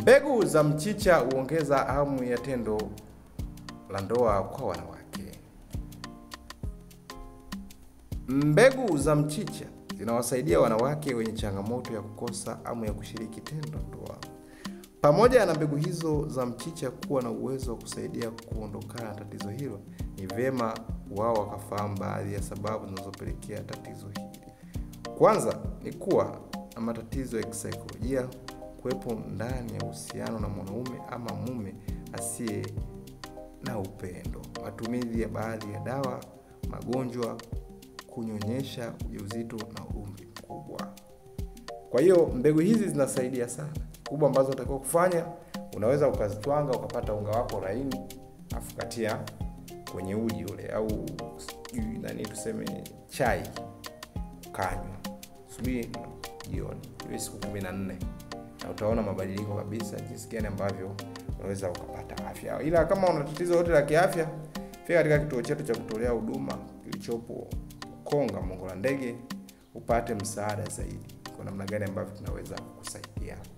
Mbegu za mchicha huongeza hamu ya tendo la ndoa kwa wanawake. Mbegu za mchicha zinawasaidia wanawake wenye changamoto ya kukosa hamu ya kushiriki tendo ndoa. Pamoja na mbegu hizo za mchicha kuwa na uwezo wa kusaidia kuondokana na tatizo hilo, ni vyema wao wakafahamu baadhi ya sababu zinazopelekea tatizo hili. Kwanza ni kuwa na matatizo ya kisaikolojia, kuwepo ndani ya uhusiano na mwanaume ama mume asiye na upendo, matumizi ya baadhi ya dawa, magonjwa, kunyonyesha ujauzito na umri mkubwa. Kwa hiyo mbegu hizi zinasaidia sana. Kubwa ambazo unatakiwa kufanya, unaweza ukazitwanga ukapata unga wako laini, afu katia kwenye uji ule au sijui nani tuseme chai, ukanywa asubuhi na jioni, hiyo siku kumi na nne na utaona mabadiliko kabisa, jinsi gani ambavyo unaweza ukapata afya. Ila kama una tatizo lote la kiafya, fika katika kituo chetu cha kutolea huduma kilichopo Konga Mongola Ndege upate msaada zaidi, kwa namna gani ambavyo tunaweza kukusaidia.